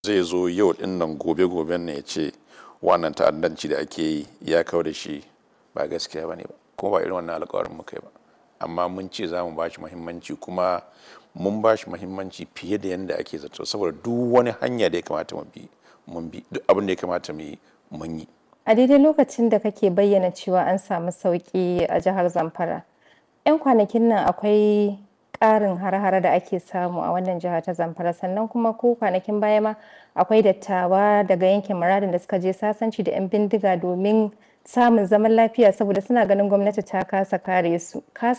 zai zo yau din nan gobe goben ne ya ce wannan ta'addanci da ake yi ya kawo da shi ba gaskiya ba ne ba kuma ba irin wannan alkawarin muka yi ba amma mun ce za mu ba shi muhimmanci kuma mun ba shi muhimmanci fiye da yadda ake zato saboda duk wani hanya da ya kamata mu bi mun bi duk abin da ya kamata mu yi mun yi a daidai lokacin da kake bayyana cewa an samu sauki a jihar zamfara 'yan kwanakin nan akwai ƙarin har-hare da ake samu a wannan jiha ta zamfara sannan kuma ko kwanakin baya ma akwai dattawa daga yankin muradin da suka je sasanci da 'yan bindiga domin samun zaman lafiya saboda suna ganin gwamnati ta kasa kare su ka